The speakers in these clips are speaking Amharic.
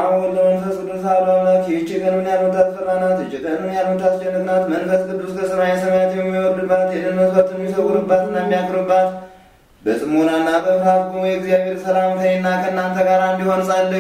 አብ ወወልድ ወመንፈስ ቅዱስ አሐዱ አምላክ። ይህች ቀን ምን ያህል የምታስፈራ ናት! ይህች ቀን ምን ያህል የምታስጨንቅ ናት! መንፈስ ቅዱስ ከሰማየ ሰማያት የሚወርድባት የደህን መስዋዕትን የሚሰውርባትና የሚያክርባት በጽሞናና በፍርሃት ቁሙ። የእግዚአብሔር ሰላም ከእኔና ከእናንተ ጋር እንዲሆን ጸልዩ።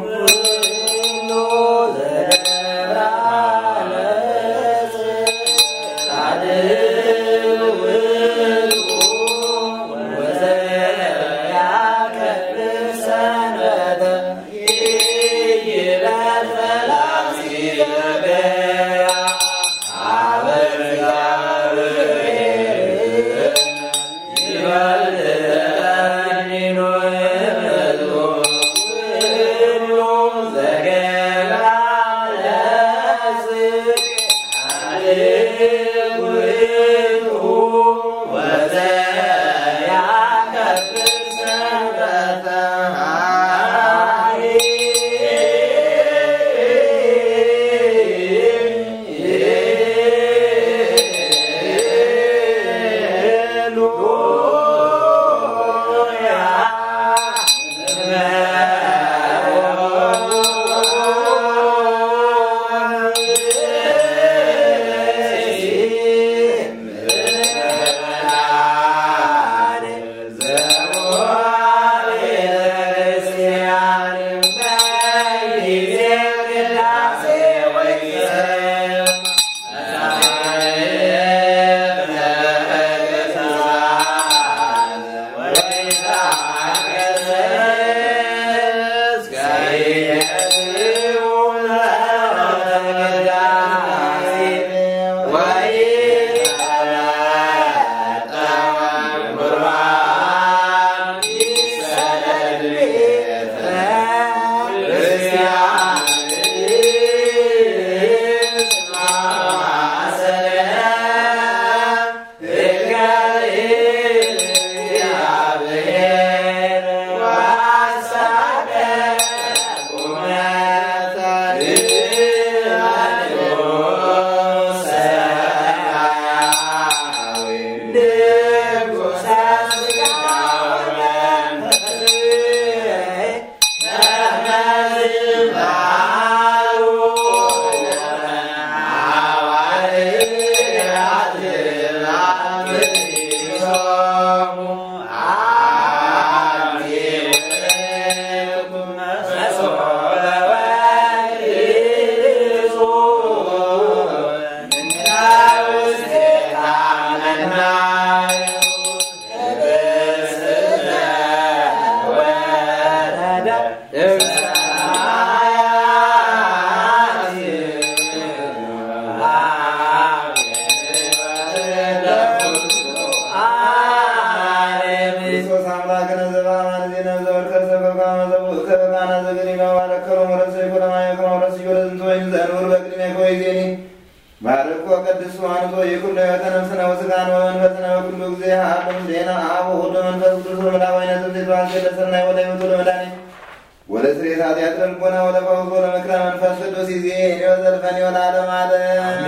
ባርኮ ቅዱስ አንቶ የኩሉ ሕይወተ ነፍስነ ወሥጋነ ወመንፈስነ በኩሉ ጊዜ ሀብም ዜና አብ ወወልድ ወመንፈስ ቅዱስ በመላው አይነት ትባል ለሰናይ ወደ ሕይወቱ ለመድኃኒት ወደ ስሬት ኃጢአት ልቦና ወደ ፈውስ ወደ ምክረ መንፈስ ቅዱስ ይዜ ወዘልፈን ወለዓለመ ዓለም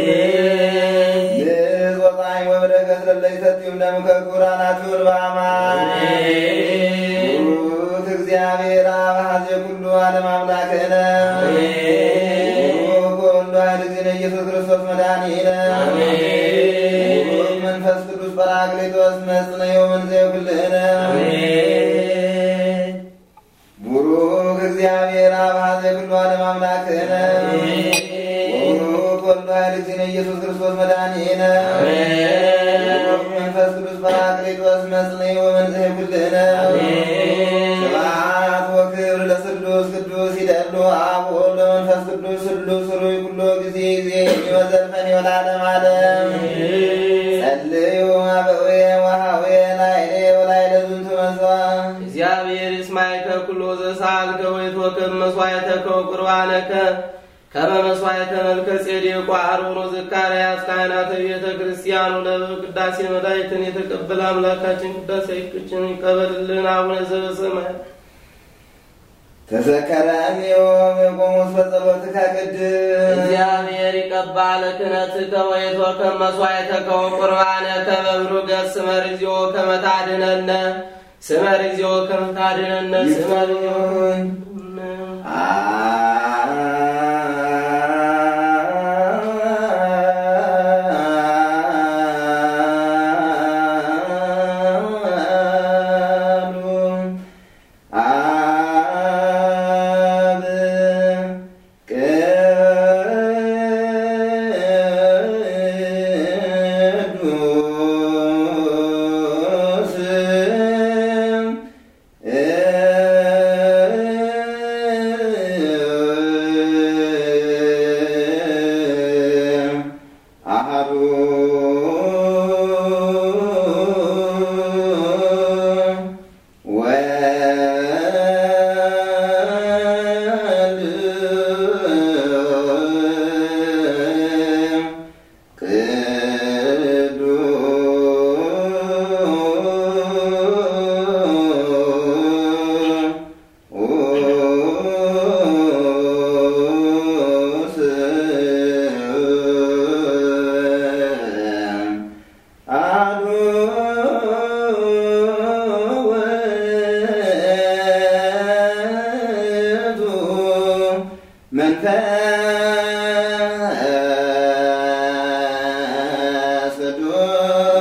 ወፀሐይ ወበረከት ለለይ ሰቲም ደምከ ኩራናት ይሁን በአማን ሩት እግዚአብሔር አብ ኀዜ ኩሉ ዓለም አምላክነ ወወልድ ዋሕድ እግዚእነ ኢየሱስ ክርስቶስ መድኃኒነ መንፈስ ቅዱስ ጰራቅሊጦስ መጽንዮ መንዘዮ ኩልነ ቡሩክ እግዚአብሔር አብ ኀዜ ኩሉ ዓለም አምላክነ ወቡሩክ ወልድ ዋሕድ እግዚእነ ኢየሱስ ክርስቶስ መድኃኒነ ቡሩክ መንፈስ ቅዱስ ጰራቅሊጦስ መጽንዮ መንዘዮ ኩልነ ስብሐት ወክብር ለስሉስ ቅዱስ ይደሉ አብ ወወልድ ወመንፈስ ቅዱስ ስሉስ ሩይ ኩሎ ጊዜ ጊዜ ወዘልፈን ወለዓለመ ዓለም ጸልዩ አበውየ ወሃውየ ላዕሌ ወላዕለ ዝንቱ መሥዋዕት እግዚአብሔር ይስማዕከ ኩሎ ዘሰአልከ ወይትወከብ መሥዋዕተከ ወቁርባነከ ከመ መሥዋዕተ መልከ ጼዴቅ ወአሮን ወዘካርያስ ካህናተ ቤተ ክርስቲያኑ ለቅዳሴ መላእክትን የተቀበለ አምላካችን ቅዳሴ ይቅችን ይቀበልልን። አቡነ ዘበሰማያት ተዘከረኒ የቆሙስ በጸሎትከ ቅድስ እግዚአብሔር ይቀባለ ክህነትከ ወይትወከብ መሥዋዕተከ ወቁርባነከ በብሩህ ገጽ ስመ እግዚኦ ከመ ታድኅነነ ስመ እግዚኦ ከመ ታድኅነነ ስመ እግዚኦ አ መንፈስ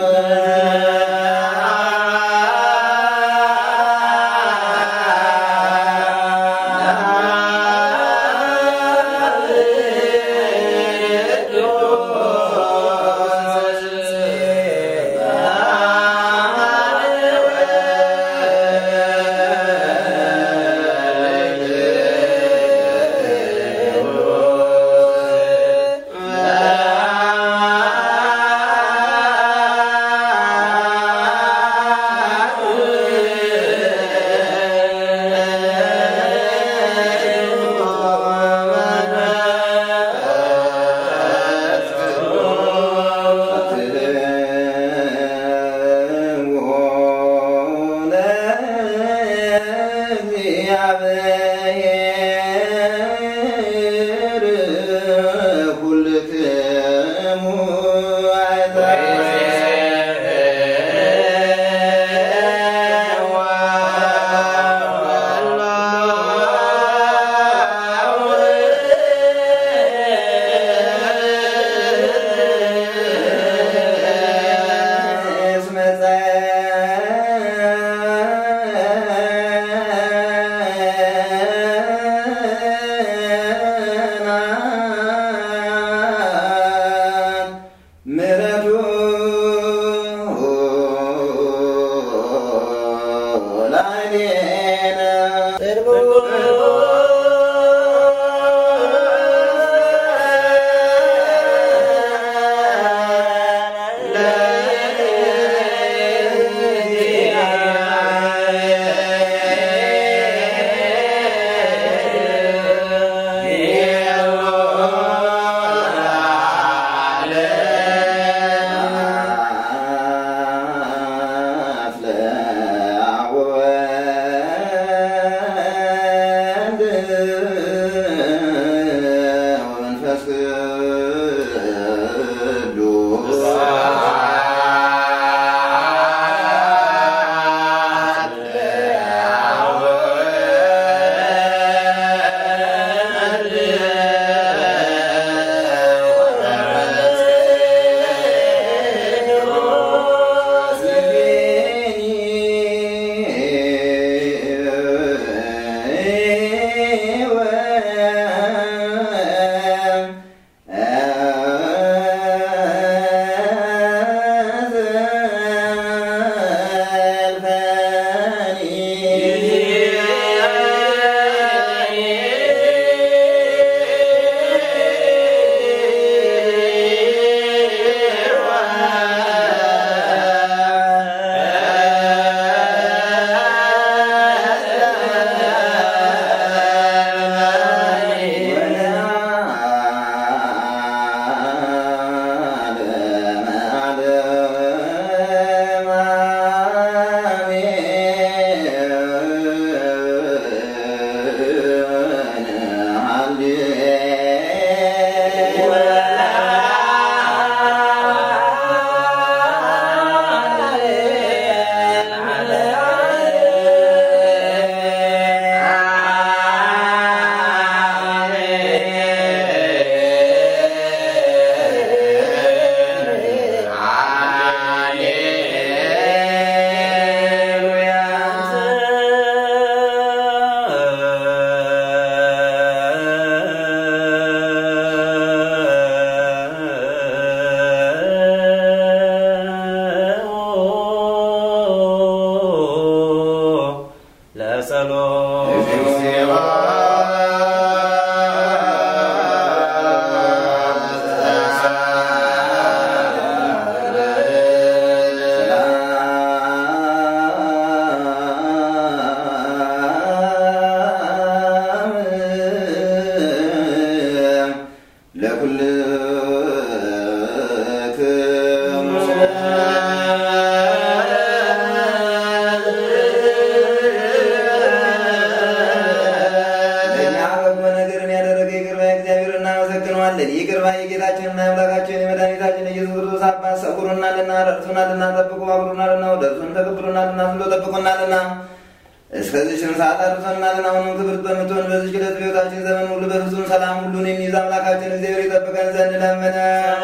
ምሕረቱ ላዕሌነ ወመንፈስ ቅዱስ ለእኛ በጎ ነገርን ያደረገ ይቅር ባይ እግዚአብሔር እናመሰግነዋለን። ይቅር ባይ የጌታችንና የአምላካችን የመድኃኒታችን የኢየሱስ ክርስቶስ አባት ሰውሮናልና ረድቶናልና ጠብቆ አብሮናልና ወደ እርሱም ተቀብሎናልና ብሎ ጠብቆናልና እስከዚህም ሰዓት አድርሶናልና አሁንም ክብርት በምትሆን በዚህች ዕለት በሕይወታችን ዘመን ሁሉ በፍጹም ሰላም ሁሉን የሚይዝ አምላካችን እግዚአብሔር ይጠብቀን ዘንድ ለመነ።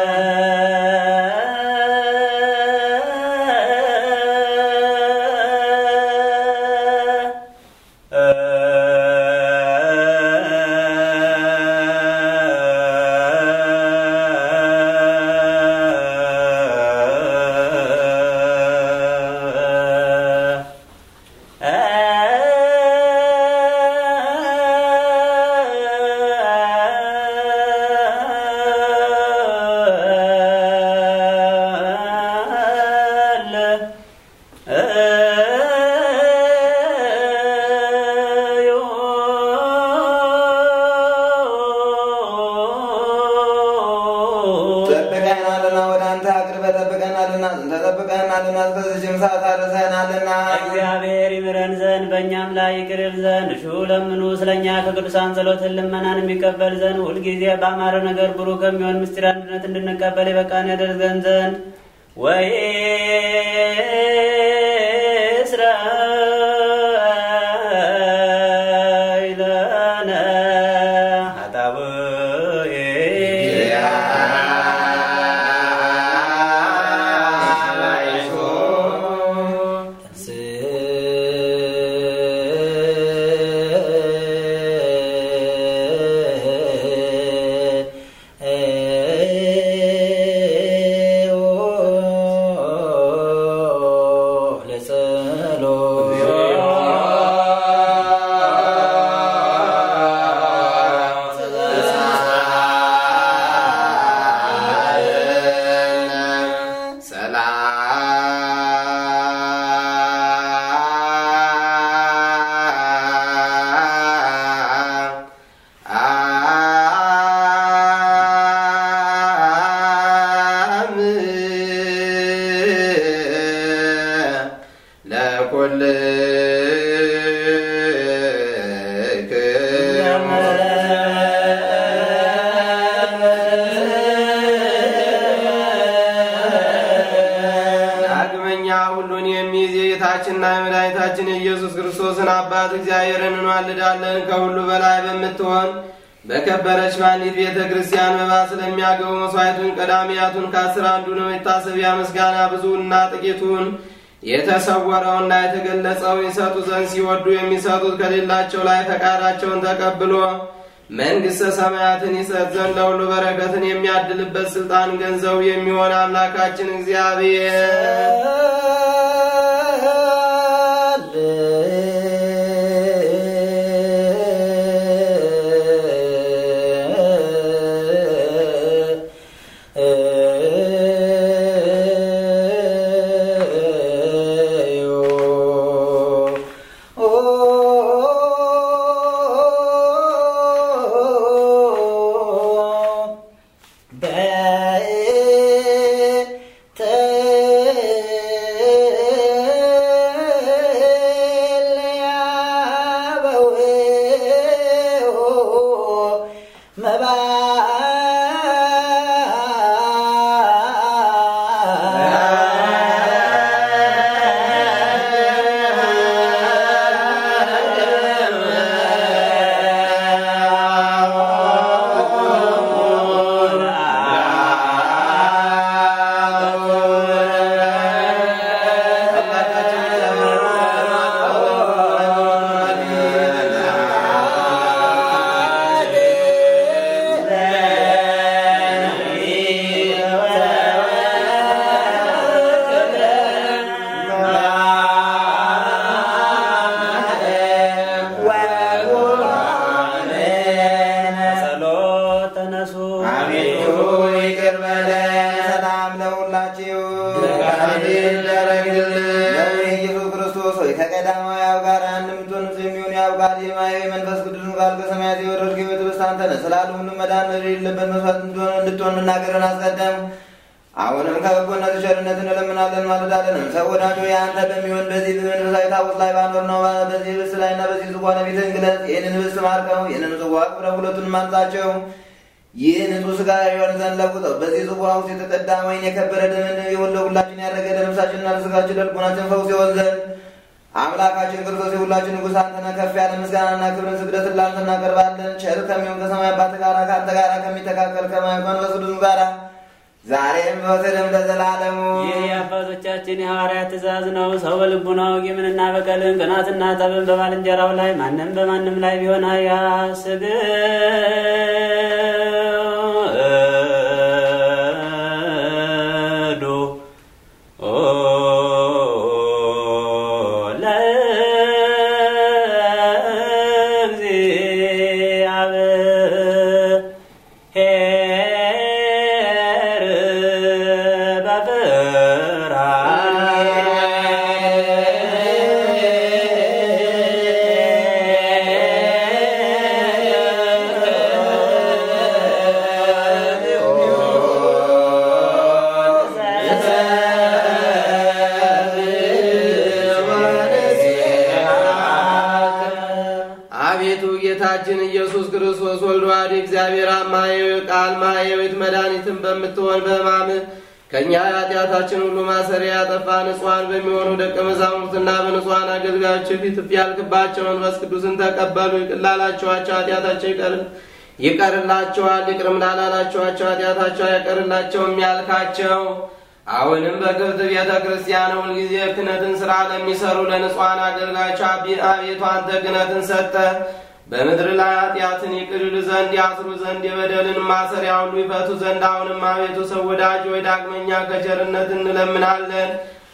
ጠብቀናልና ወደ አንተ አቅርበህ ጠብቀናልና ዝንተ ጠብቀናልና እስከዚህም ሰዓት አድርሰናልና እግዚአብሔር ይምረን ዘንድ በእኛም ላይ ይቅር ይል ዘንድ ሹ ለምኑ ስለኛ ከቅዱሳን ጸሎትን ልመናን የሚቀበል ዘንድ ሁልጊዜ በአማረ ነገር ብሩህ ከሚሆን ምስጢር አንድነት እንድንቀበል የበቃን ያደርገን ዘንድ ወይ እስራኤለነ ሀጣውእ ዳግመኛ ሁሉን የሚይዝ የጌታችንና የመድኃኒታችን የኢየሱስ ክርስቶስን አባት እግዚአብሔርን እንዋልዳለን። ከሁሉ በላይ በምትሆን በከበረች በአንዲት ቤተ ክርስቲያን መባ ስለሚያገቡ መስዋዕቱን ቀዳሚያቱን ከአስር አንዱን መታሰቢያ ምስጋና ብዙና ጥቂቱን የተሰወረውና የተገለጸውን ይሰጡ ዘንድ ሲወዱ የሚሰጡት ከሌላቸው ላይ ፈቃዳቸውን ተቀብሎ መንግሥተ ሰማያትን ይሰጥ ዘንድ ለሁሉ በረከትን የሚያድልበት ስልጣን ገንዘቡ የሚሆን አምላካችን እግዚአብሔር ጸሎት ተነሱ አቤቱ ይቅር በለን። ሰላም ለሁላችሁ ፈቃድ ይደረግልን። ኢየሱስ ክርስቶስ ሆይ ከቀዳማዊ አብ ጋር አንድ የምትሆን የሚሆን የአብ ቃል የማየ መንፈስ ቅዱስን ቃል ከሰማያት የወረድክ የቤተ አንተ ነህ። ስላለ ሁሉ መዳን የሌለበት መስዋዕት እንድትሆን እንድትሆን መናገርን አስቀደም። አሁንም ከበጎነት ቸርነትን እንለምናለን ማለዳለንም ሰው ወዳጆ የአንተ በሚሆን በዚህ በመንፈሳዊ ታቦት ላይ ባኖር ነው በዚህ ህብስት ላይና በዚህ ጽዋ ፊትህን ግለጽ። ይህንን ህብስት ማርከው ይህንን ጽዋ አክብረው ሁለቱን ማንጻቸው ይህ ንጹሕ ሥጋ ይሆን ዘንድ ለውጠው በዚህ ጽዋ ውስጥ የተቀዳ ወይን የከበረ ደምን የወለ ሁላችን ያደረገ ለነፍሳችንና ለሥጋችን ለልቦናችን ፈውስ ይሆን ዘንድ አምላካችን ክርስቶስ የሁላችን ንጉሥ አንተነ ከፍ ያለ ምስጋናና ክብርን ስግደትን ላንተ እናቀርባለን። ቸር ከሚሆን ከሰማይ አባት ጋር ከአንተ ጋር ከሚተካከል ከመንፈስ ቅዱስ ጋር ዛሬም በወሰደም ለዘላለሙ ይህ የአባቶቻችን የሐዋርያት ትእዛዝ ነው። ሰው በልቡናው ቂምንና በቀልን ቅናትና ጠብን በባልንጀራው ላይ ማንም በማንም ላይ ቢሆን አያስግዱ ለእግዚአብሔር አቤቱ ጌታችን ኢየሱስ ክርስቶስ ወልድ ዋሕድ እግዚአብሔር አማየዊ ቃል ማየዊት መድኃኒትን በምትሆን በሕማምህ ከእኛ ኃጢአታችን ሁሉ ማሰሪያ ያጠፋ ንጹሐን በሚሆኑ ደቀ መዛሙርትና በንጹሐን አገልጋዮች ፊት እፍ ያልክባቸው መንፈስ ቅዱስን ተቀበሉ። ይቅር ላላችኋቸው ኃጢአታቸው ይቀር ይቀርላቸዋል፣ ይቅርም ላላላችኋቸው ኃጢአታቸው አይቀርላቸውም ያልካቸው አሁንም በክብርት ቤተ ክርስቲያን ሁልጊዜ ክህነትን ሥራ ለሚሰሩ ለንጹሐን አገልጋዮች አቢ- አቤቱ አንተ ክህነትን ሰጠ። በምድር ላይ ኃጢአትን ይቅር ይሉ ዘንድ ያስሩ ዘንድ የበደልን ማሰሪያ ሁሉ ይፈቱ ዘንድ አሁንም አቤቱ ሰው ወዳጅ ወይ ዳግመኛ ከቸርነት እንለምናለን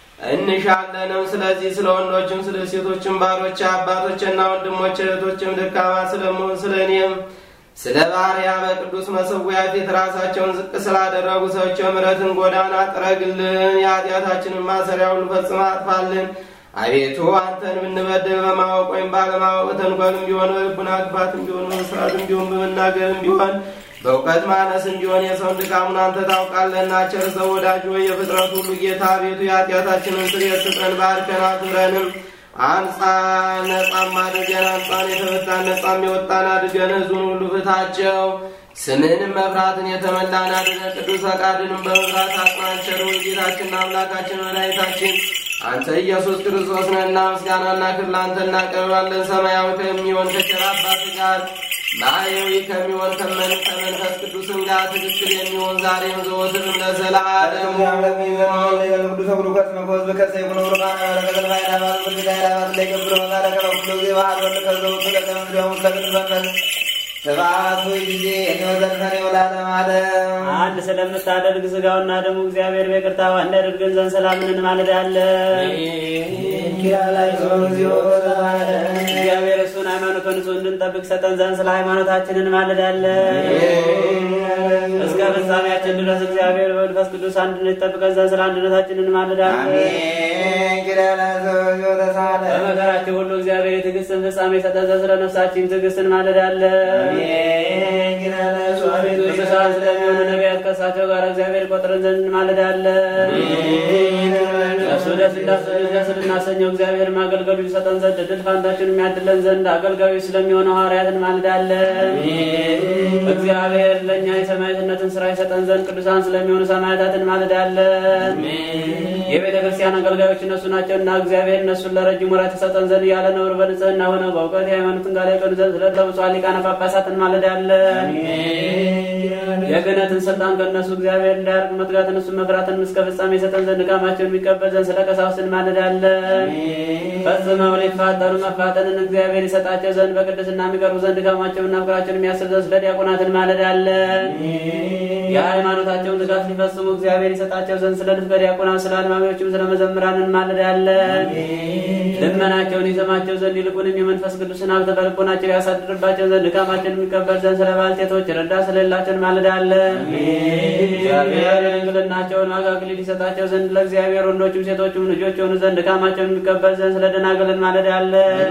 እንሻለንም። ስለዚህ ስለ ወንዶችም ስለ ሴቶችም ባሮች አባቶችና ወንድሞች እህቶችም ደካማ ስለመሆን ስለ እኔም ስለ ባሪያ በቅዱስ መሠዊያ ፊት ራሳቸውን ዝቅ ስላደረጉ ሰዎች የምሕረትን ጎዳና ጥረግልን፣ የኃጢአታችንን ማሰሪያ ሁሉ ፈጽመ አጥፋልን። አቤቱ አንተን ብንበድል በማወቅ ወይም ባለማወቅ ተንኮልም ቢሆን በልቡና ክፋትም ቢሆን በመስራትም ቢሆን በመናገርም ቢሆን በእውቀት ማነስም ቢሆን የሰውን ድካሙን አንተ ታውቃለህና፣ ቸር ሰው ወዳጅ ወይ የፍጥረት ሁሉ ጌታ አቤቱ የኃጢአታችንን ስርየት ስጠን፣ ባርከን፣ አክብረንም አንጻ ነጻም አድርገን አንጻን የተፈታን ነጻም የወጣን አድርገን ሕዝቡን ሁሉ ፍታቸው። ስምህንም መፍራትን የተመላን አድርገን ቅዱስ ፈቃድንም በመፍራት አጽናን። ቸር ጌታችንና አምላካችን መድኃኒታችን አንተ ኢየሱስ ክርስቶስ ነህና ምስጋናና ክብር ለአንተ እናቀርባለን። ሰማያዊ ከሚሆን ከቸር አባት ጋር ማየዊ ከሚሆን ከመን- ከመንፈስ ቅዱስም ጋር ትክክል የሚሆን ዛሬም ዘወትርም ለዘላለሙ አንድ ስለምታደርግ ስጋውና ደሙ እግዚአብሔር በይቅርታው እንዲያደርገን ዘንድ ሰላምን እንማልዳለን። እግዚአብሔር እሱን ሃይማኖቱን እሱ እንድንጠብቅ ሰጠን ዘንድ ስለ ሃይማኖታችን እንማልዳለን። እስከ ፍጻሜያችን ድረስ እግዚአብሔር በመንፈስ ቅዱስ አንድነት ይጠብቀን ዘንድ ስለ አንድነታችን እንማልዳለን። በመከራችን ሁሉ እግዚአብሔር የትዕግስትን ፍጻሜ ሰጠን ዘንድ ስለ ነፍሳችን ትዕግስት እንማልዳለን። ቅዱሳን ስለሚሆኑ ነቢያት ከእሳቸው ጋር እግዚአብሔር ቆጥረን ዘንድ እንማልዳለን። እሱ ደስ እንዳሰኙ ደስ ልናሰኘው እግዚአብሔር ማገልገሉ ይሰጠን ዘንድ ድል ፋንታችን የሚያድለን ዘንድ አገልጋዮች ስለሚሆኑ ሐዋርያት እንማልዳለን። እግዚአብሔር ለእኛ የሰማዕትነትን ስራ ይሰጠን ዘንድ ቅዱሳን ስለሚሆኑ ሰማዕታት እንማልዳለን። የቤተ ክርስቲያን አገልጋዮች እነሱ ናቸውና እግዚአብሔር እነሱን ለረጅም ወራት ይሰጠን ዘንድ ያለ ነውር በንጽህና ሆነው በእውቀት የሃይማኖትን ቃል ያቀኑ ዘንድ ስለ ብፁዓን ሊቃነ ጳጳሳት እንማልዳለን። የክህነትን ስልጣን ከእነሱ እግዚአብሔር እንዳያርቅ መትጋትን እሱን መፍራትን እስከ ፍጻሜ የሰጠን ዘንድ ድካማቸውን የሚቀበል ዘንድ ስለ ቀሳውስት እንማልዳለን። ፈጽመው ሊፋጠኑ መፋጠንን እግዚአብሔር ይሰጣቸው ዘንድ በቅድስና የሚቀርቡ ዘንድ ድካማቸውንና ፍቅራቸውን የሚያስብ ዘንድ ስለ ዲያቆናት እንማልዳለን። የሃይማኖታቸውን ትጋት ሊፈጽሙ እግዚአብሔር ይሰጣቸው ዘንድ ስለ ንፍቀ ዲያቆናት፣ ስለ አልማሚዎችም ስለ መዘምራን እንማልዳለን። ልመናቸውን ይሰማቸው ዘንድ ይልቁንም የመንፈስ ቅዱስን ሀብት በልቦናቸው ያሳድርባቸው ዘንድ ድካማቸውን የሚቀበል ዘንድ ስለ ባልቴቶች ረዳት ስለሌላቸው እንማልዳለን። እግዚአብሔር የድንግልናቸውን ዋጋ አክሊል ይሰጣቸው ዘንድ ለእግዚአብሔር ወንዶችም ሴቶችም ልጆች የሆኑ ዘንድ ድካማቸውን የሚቀበል ዘንድ ስለ ደናግል እንማልዳለን።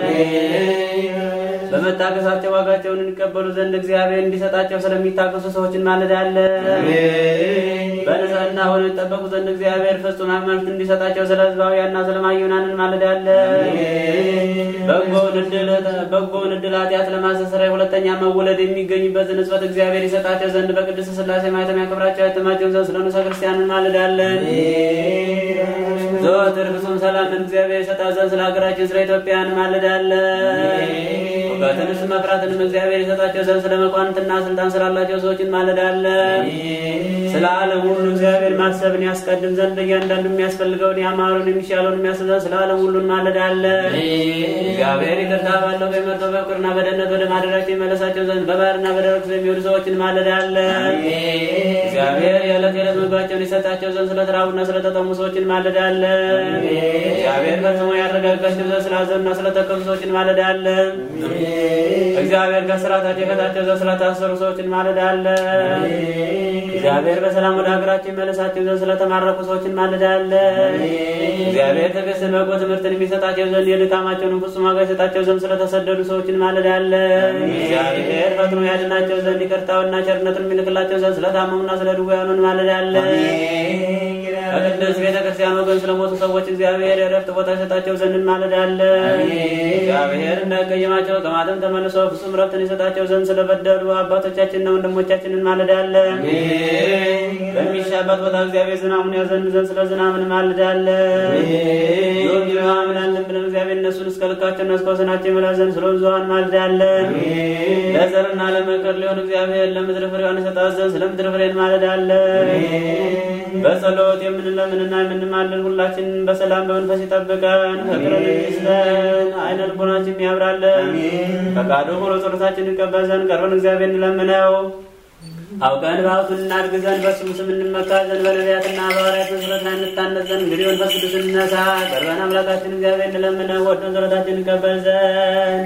በመታገሳቸው ዋጋቸውን እንቀበሉ ዘንድ እግዚአብሔር እንዲሰጣቸው ስለሚታገሱ ሰዎች እንማልዳለን። በንጽህና ሆነው ይጠበቁ ዘንድ እግዚአብሔር ፍጹም ሃይማኖት እንዲሰጣቸው ስለ ሕዝባውያንና ስለ ማዩናን እንማልዳለን። በጎውን ዕድል በጎውን ዕድል ኃጢአት ለማስተስረይ ሁለተኛ መወለድ የሚገኝበትን ንጽበት እግዚአብሔር ይሰጣቸው ዘንድ በቅድስት ሥላሴ ማኅተም ያከብራቸው ያተማቸውን ዘንድ ስለ ንዑሰ ክርስቲያን እንማልዳለን። ዘወትር ፍጹም ሰላምን እግዚአብሔር ይሰጣት ዘንድ ስለ ሀገራችን ስለ ኢትዮጵያ እንማልዳለን። እውቀትንስ መፍራትንም እግዚአብሔር ይሰጣቸው ዘንድ ስለ መኳንንትና ስልጣን ስላላቸው ሰዎች እንማልዳለን። ስለ ዓለም ሁሉ እግዚአብሔር ማሰብን ያስቀድም ዘንድ እያንዳንዱ የሚያስፈልገውን ያማሩን የሚሻለውን የሚያስብ ዘንድ ስለ ዓለም ሁሉ እንማልዳለን። እግዚአብሔር ይቅርታ ባለው በመርቶ በፍቅርና በደህንነት ወደ ማደራቸው ይመለሳቸው ዘንድ በባህርና በደረቅ የሚሄዱ ሰዎች እንማልዳለን። እግዚአብሔር የዕለት የዕለት ምግባቸውን ይሰጣቸው ዘንድ ስለተራቡና ስለተጠሙ ሰዎች እንማልዳለን። እግዚአብሔር ፈጽሞ ያረጋጋቸው ዘንድ ስላዘኑና ስለተከዙ ሰዎች እንማልዳለን። እግዚአብሔር ከስራታቸው የፈታቸው ዘንድ ስለታሰሩ ሰዎች እንማልዳለን። እግዚአብሔር በሰላም ወደ ሀገራቸው ይመለሳቸው ዘንድ ስለተማረኩ ሰዎች እንማልዳለን። እግዚአብሔር ትዕግስትን፣ በጎ ትምህርትን የሚሰጣቸው ዘንድ የድካማቸውን ፍጹም ዋጋ ይሰጣቸው ዘንድ ስለተሰደዱ ሰዎች እንማልዳለን። እግዚአብሔር ፈጥኖ ያድናቸው ዘንድ ይቅርታውና ቸርነቱን የሚልክላቸው ዘንድ ስለታመሙና ስለ ድውያኑ እንማልዳለን። ከቅድስት ቤተ ክርስቲያን ወገን ስለሞቱ ሰዎች እግዚአብሔር የእረፍት ቦታ ይሰጣቸው ዘንድ እንማልዳለን። እግዚአብሔር እንዳይቀየማቸው ከማተም ተመልሶ ፍጹም እረፍትን ይሰጣቸው ዘንድ ስለበደሉ አባቶቻችንና ወንድሞቻችን እንማልዳለን። በሚሻበት ቦታ እግዚአብሔር ዝናሙን ያዘንብ ዘንድ ስለ ዝናብ እንማልዳለን። ዮጊ ምናምናለን ብለን እግዚአብሔር እነሱን እስከ ልካቸውና እስከ ወሰናቸው ይመላ ዘንድ ስለ ብዙኃን እንማልዳለን። ለዘርና ለመከር ሊሆን እግዚአብሔር ለምድር ፍሬዋን ይሰጣት ዘንድ ስለ ምድር ፍሬ እንማልዳለን። በጸሎት የምንለምንና የምንማልድ ሁላችን በሰላም በመንፈስ ይጠብቀን፣ ፍቅርን ይስጠን፣ አይነ ልቦናችን ያብራለን። ፈቃዱ ሆኖ ጸሎታችን እንቀበል ዘንድ ቀርበን እግዚአብሔር እንለምነው። አውቀን በሀብቱን እናድግ ዘንድ በስሙ ስም እንመካ ዘንድ በነቢያትና በሐዋርያት መሰረት ላይ እንታነጽ ዘንድ እንግዲህ መንፈስ ቅዱስ እንነሳ። ቀርበን አምላካችን እግዚአብሔር እንለምነው፣ ወደን ጸሎታችን እንቀበል ዘንድ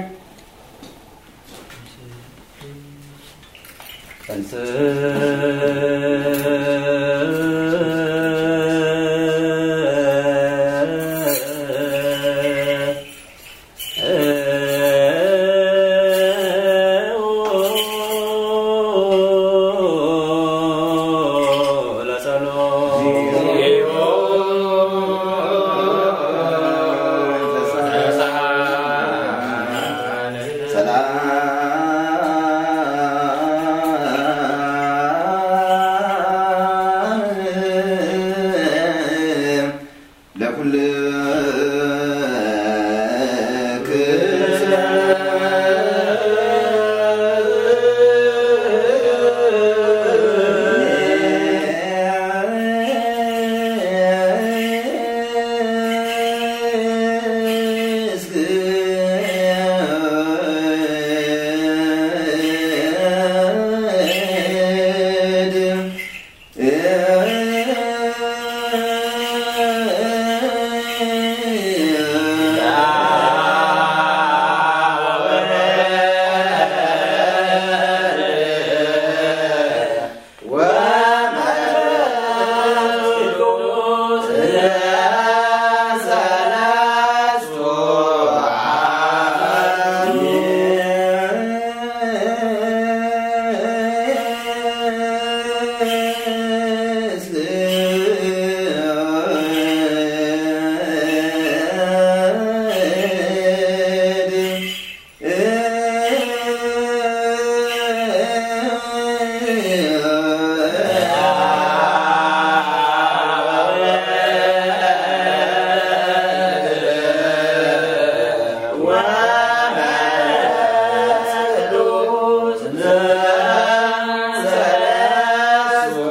ወ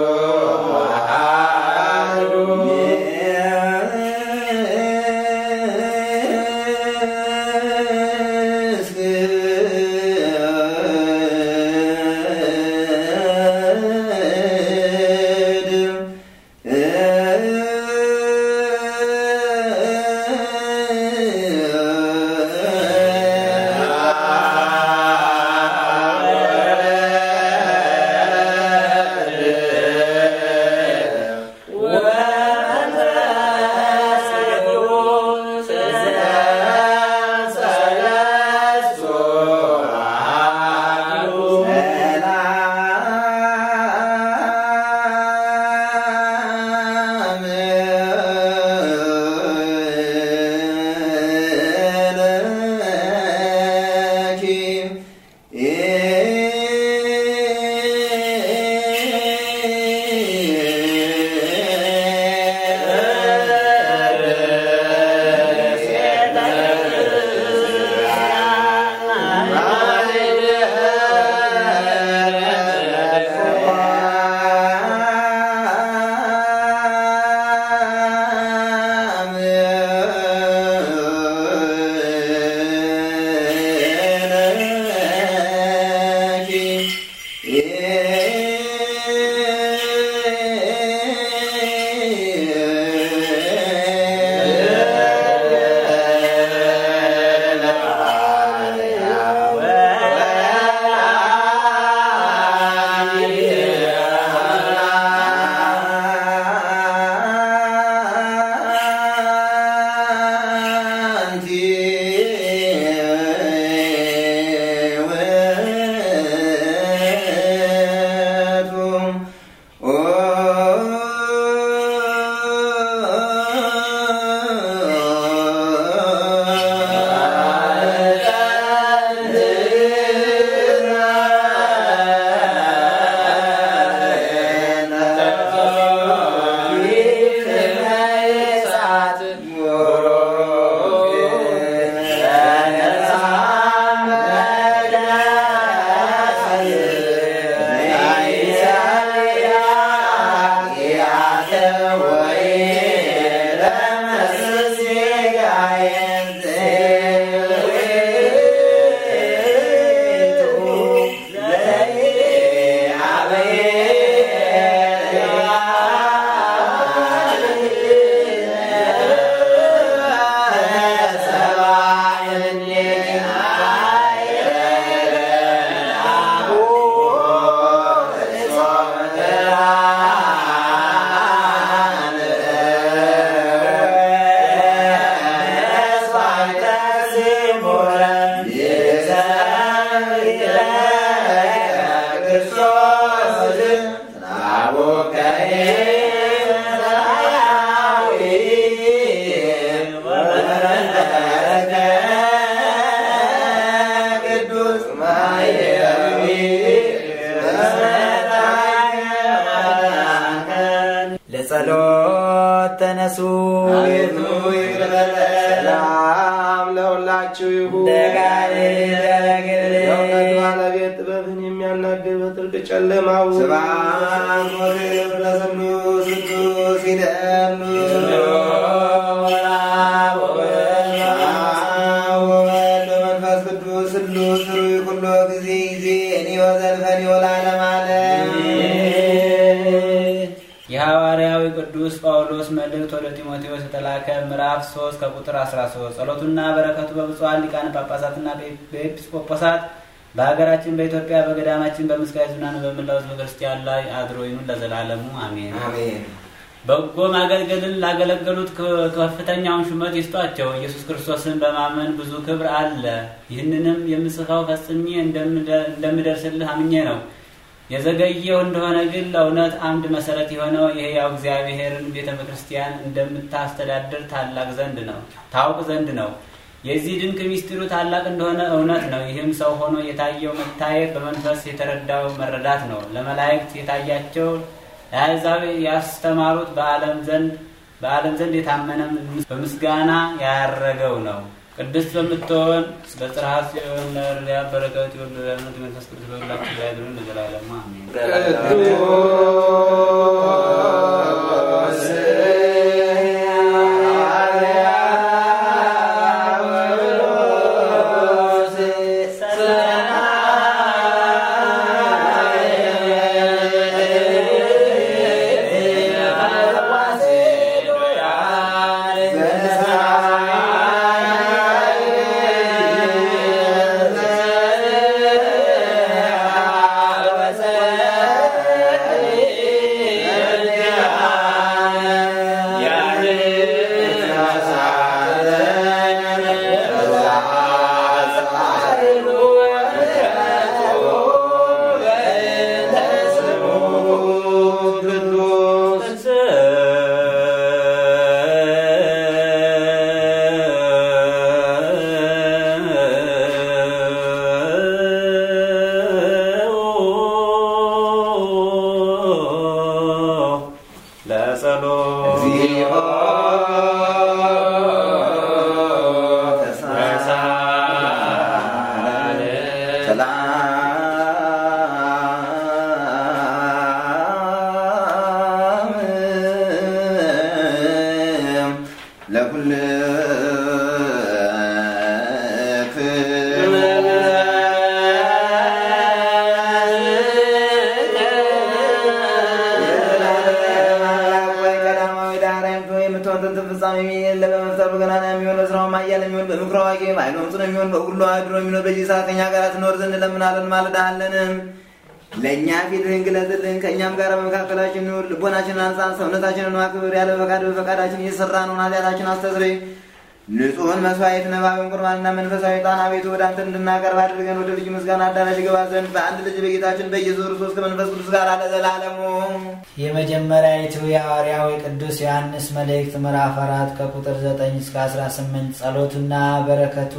በጸሎት ተነሱ። አቤቱ ይቅር በለን። ሰላም ለሁላችሁ ይሁን። ደጋሪ ደረግል የእውነት ባለቤት ጥበብን የሚያናግር በጥልቅ ጨለማው ስብሐት ወክብር ለስሉስ ቅዱስ ይደሉ ወወልድ ወመንፈስ ቅዱስ ስሉስ ሩይ ኩሎ ጊዜ ጊዜኒ ወዘልፈኒ ወለዓለመ ዓለም የሐዋርያዊ ቅዱስ ጳውሎስ መልእክት ወደ ጢሞቴዎስ የተላከ ምዕራፍ 3 ከቁጥር 13 ጸሎቱና በረከቱ በብፁዓን ሊቃነ ጳጳሳትና በኤጲስቆጶሳት በሀገራችን በኢትዮጵያ በገዳማችን በምስካየ ኅዙናን በመላው ሕዝበ ክርስቲያን ላይ አድሮ ይኑር ለዘላለሙ አሜን። አሜን። በጎ ማገልገልን ላገለገሉት ከ- ከፍተኛውን ሹመት ይስጧቸው። ኢየሱስ ክርስቶስን በማመን ብዙ ክብር አለ። ይህንንም የምጽፈው ፈጽሜ እንደምደ- እንደምደርስልህ አምኜ ነው። የዘገየው እንደሆነ ግን ለእውነት አምድ መሰረት የሆነው የሕያው እግዚአብሔርን ቤተ ክርስቲያን እንደምታስተዳድር ታላቅ ዘንድ ነው ታውቅ ዘንድ ነው። የዚህ ድንቅ ሚስጢሩ ታላቅ እንደሆነ እውነት ነው። ይህም ሰው ሆኖ የታየው መታየት በመንፈስ የተረዳው መረዳት ነው። ለመላእክት የታያቸው ለአሕዛብ ያስተማሩት በዓለም ዘንድ በዓለም ዘንድ የታመነ በምስጋና ያረገው ነው። ቅድስት በምትሆን በጽርሐ ጽዮን ለእርያ በረከት የወለዳነት መንፈስ ቅዱስ በሁላችን ላይ ያድሩ ለዘላለሙ አሜን። ቅዱስ ለጸሎት እግዚኦ ሰላም ለእኛ ፊትህን ግለጥልን፣ ከእኛም ጋር በመካከላችን ኑር። ልቦናችንን አንጻ፣ ሰውነታችንን አክብር። ያለ ፈቃድ በፈቃዳችን እየሰራነውን ኃጢአታችን አስተስርይ። ንጹሕን መስዋዕት ነባብን ቁርባንና መንፈሳዊ ዕጣን አቤቱ ወደ አንተ እንድናቀርብ አድርገን ወደ ልዩ ምስጋና አዳራሽ ገባ ዘንድ በአንድ ልጅ በጌታችን በኢየሱስ ክርስቶስ ከመንፈስ ቅዱስ ጋር ለዘላለሙ የመጀመሪያዊቱ የሐዋርያዊ ቅዱስ ዮሐንስ መልእክት ምዕራፍ አራት ከቁጥር 9 እስከ 18 ጸሎቱና በረከቱ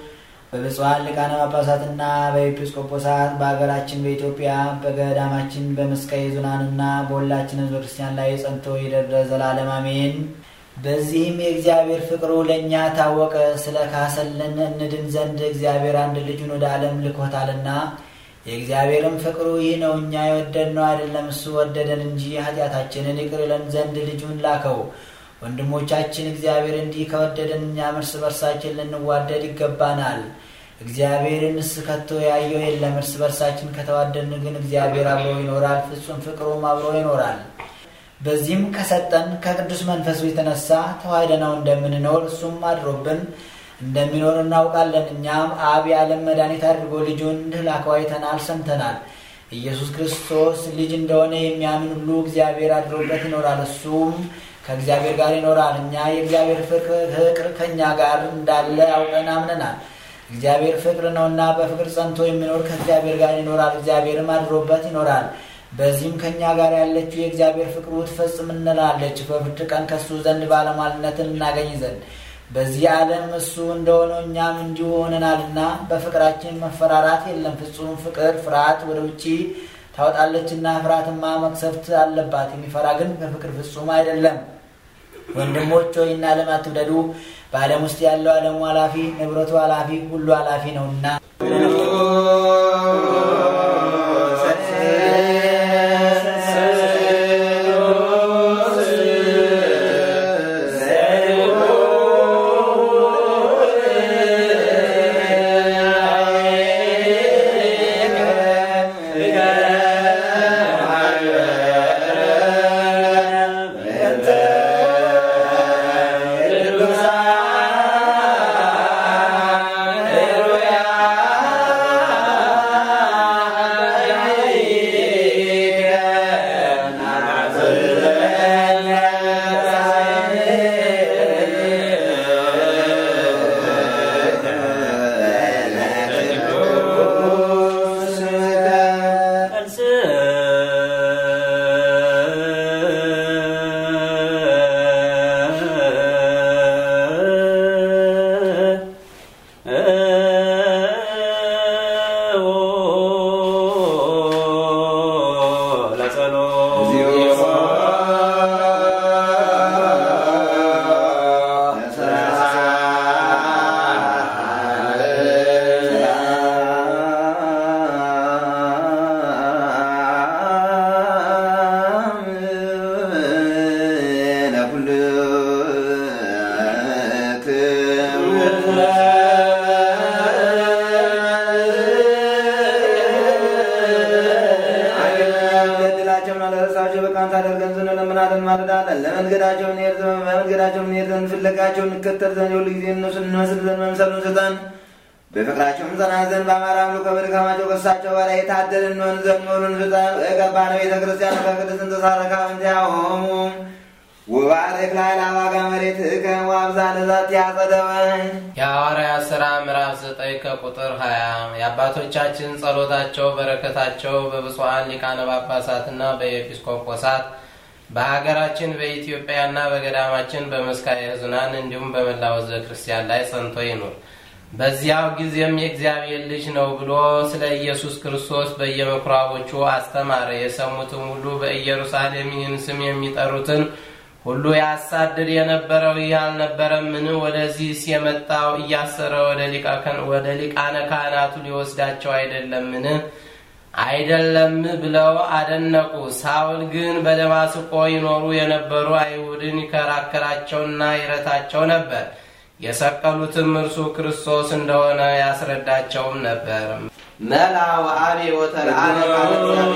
በብፁዓን ሊቃነ ጳጳሳትና በኤጲስቆጶሳት በሀገራችን በኢትዮጵያ በገዳማችን በመስቀየ ኅዙናንና በሁላችን ሕዝበ ክርስቲያን ላይ ጸንቶ ይደር ዘላለም አሜን። በዚህም የእግዚአብሔር ፍቅሩ ለእኛ ታወቀ፣ ስለ ካሰልን እንድን ዘንድ እግዚአብሔር አንድ ልጁን ወደ ዓለም ልኮታልና። የእግዚአብሔርም ፍቅሩ ይህ ነው፣ እኛ የወደድነው አይደለም፣ እሱ ወደደን እንጂ ኃጢአታችንን ይቅር ይለን ዘንድ ልጁን ላከው። ወንድሞቻችን እግዚአብሔር እንዲህ ከወደደን እኛም እርስ በርሳችን ልንዋደድ ይገባናል። እግዚአብሔርንስ ከቶ ያየው የለም። እርስ በርሳችን ከተዋደድን ግን እግዚአብሔር አብሮ ይኖራል፣ ፍጹም ፍቅሩም አብሮ ይኖራል። በዚህም ከሰጠን ከቅዱስ መንፈሱ የተነሳ ተዋህደነው እንደምንኖር እሱም አድሮብን እንደሚኖር እናውቃለን። እኛም አብ የዓለም መድኃኒት አድርጎ ልጁን እንድላከው አይተናል፣ ሰምተናል። ኢየሱስ ክርስቶስ ልጅ እንደሆነ የሚያምን ሁሉ እግዚአብሔር አድሮበት ይኖራል፣ እሱም ከእግዚአብሔር ጋር ይኖራል። እኛ የእግዚአብሔር ፍቅር ከእኛ ጋር እንዳለ አውቀን አምነናል። እግዚአብሔር ፍቅር ነውና በፍቅር ጸንቶ የሚኖር ከእግዚአብሔር ጋር ይኖራል፣ እግዚአብሔርም አድሮበት ይኖራል። በዚህም ከእኛ ጋር ያለችው የእግዚአብሔር ፍቅሩ ትፈጽም እንላለች፣ በፍርድ ቀን ከእሱ ዘንድ ባለሟልነትን እናገኝ ዘንድ። በዚህ ዓለም እሱ እንደሆነው እኛም እንዲሁ ሆነናልና በፍቅራችን መፈራራት የለም። ፍጹም ፍቅር ፍርሃት ወደ ውጭ ታወጣለችና ፍርሃትማ መቅሰፍት አለባት። የሚፈራ ግን በፍቅር ፍጹም አይደለም። ወንድሞች ሆይ እና ዓለም አትውደዱ። በዓለም ውስጥ ያለው ዓለሙ ኃላፊ፣ ንብረቱ ኃላፊ፣ ሁሉ ኃላፊ ነውና ገድላቸውን አለረሳቸው በቃን ታደርገን ዘንድ እንለምናለን ማለዳለን። ለመንገዳቸው እንሄድ ዘንድ በመንገዳቸው እንሄድ ዘንድ ፍለጋቸውን እንከተል ዘንድ የሁሉ ጊዜ እነሱን እንመስል ዘንድ መምሰሉን ስጠን። በፍቅራቸውም ጸና ዘንድ በአማራ አምልኮ በድካማቸው ከሳቸው በላይ የታደልን እንሆን ዘንድ መሆኑን ስጠን። የገባነ ቤተ ክርስቲያን ከቅድስት ተሳረካ እንቲያሆሙ ውባረክ ላይ ለአባጋ መሬት እከ ዋብዛ ለዛት ያጸደወን የሐዋርያት ሥራ ምዕራፍ ዘጠኝ ከቁጥር 20 የአባቶቻችን ጸሎታቸው በረከታቸው በብፁዓን ሊቃነ ጳጳሳትና በኤጲስቆጶሳት በሀገራችን በኢትዮጵያና በገዳማችን በመስካየ ሕዙናን እንዲሁም በመላው ሕዝበ ክርስቲያን ላይ ጸንቶ ይኑር። በዚያው ጊዜም የእግዚአብሔር ልጅ ነው ብሎ ስለ ኢየሱስ ክርስቶስ በየምኩራቦቹ አስተማረ። የሰሙትም ሁሉ በኢየሩሳሌም ይህን ስም የሚጠሩትን ሁሉ ያሳድድ የነበረው ይህ አልነበረምን? ወደዚህስ የመጣው እያሰረ ወደ ሊቃነ ካህናቱ ሊወስዳቸው አይደለምን? አይደለም ብለው አደነቁ። ሳውል ግን በደማስቆ ይኖሩ የነበሩ አይሁድን ይከራከራቸውና ይረታቸው ነበር። የሰቀሉትም እርሱ ክርስቶስ እንደሆነ ያስረዳቸውም ነበር። መላ ወአቤ ወተልአነ ቃለ እግዚአብሔር